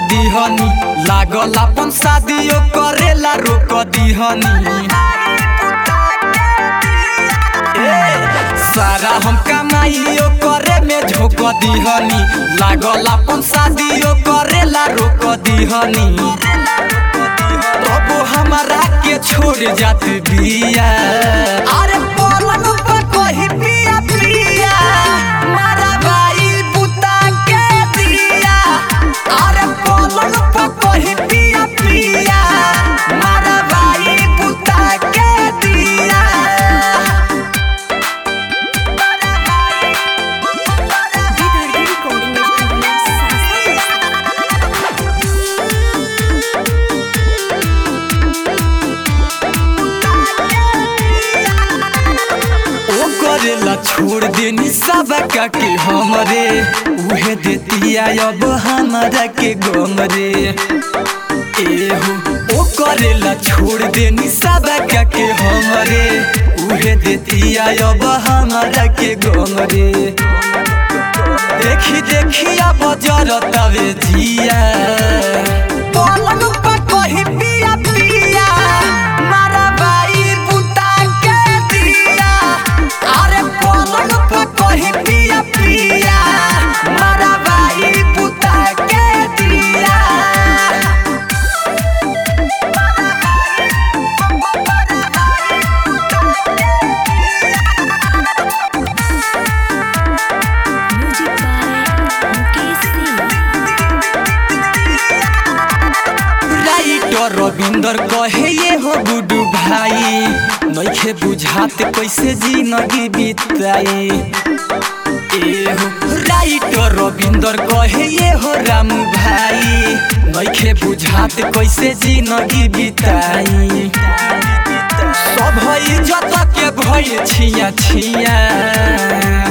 दीहनी लागल अपन शादियो करेला रोक दीहनी ए, सारा हम कमाइयो करे में झोंक दीहनी लागल अपन शादियो करेला रोक दीहनी तबो हमारा के छोड़ जात बिया अरे पलंग पर कही पिया पिया मारा भाई बुता के दिया अरे पलंग पर कही पिया पिया मारा भाई बुता के दिया विदर्भ रिकॉर्डिंग स्टूडियो सासा ओ करेला छोड़ देनी सब के हमरे उहे देतिया अब हमारा के गम रे एहो ओ करेला छोड़ देनी सब के हमरे उहे देतिया अब हमारा के गम रे देखी देखी अब जरतवे जिया पलंग पर कही पिया पिया मारा भाई बुता के दिया अरे पलंग पर कही पिया पिया मारा भाई बुता के दिया music by Mukesh Singh writer Ravinder कहे ये हो गुडू भाई नइखे बुझात कैसे जिंदगी बिताई एहो राइटर रविंदर कहे ये हो रामू भाई नइखे बुझात कैसे जिंदगी बिताई सब इज्जत के भय छिया छिया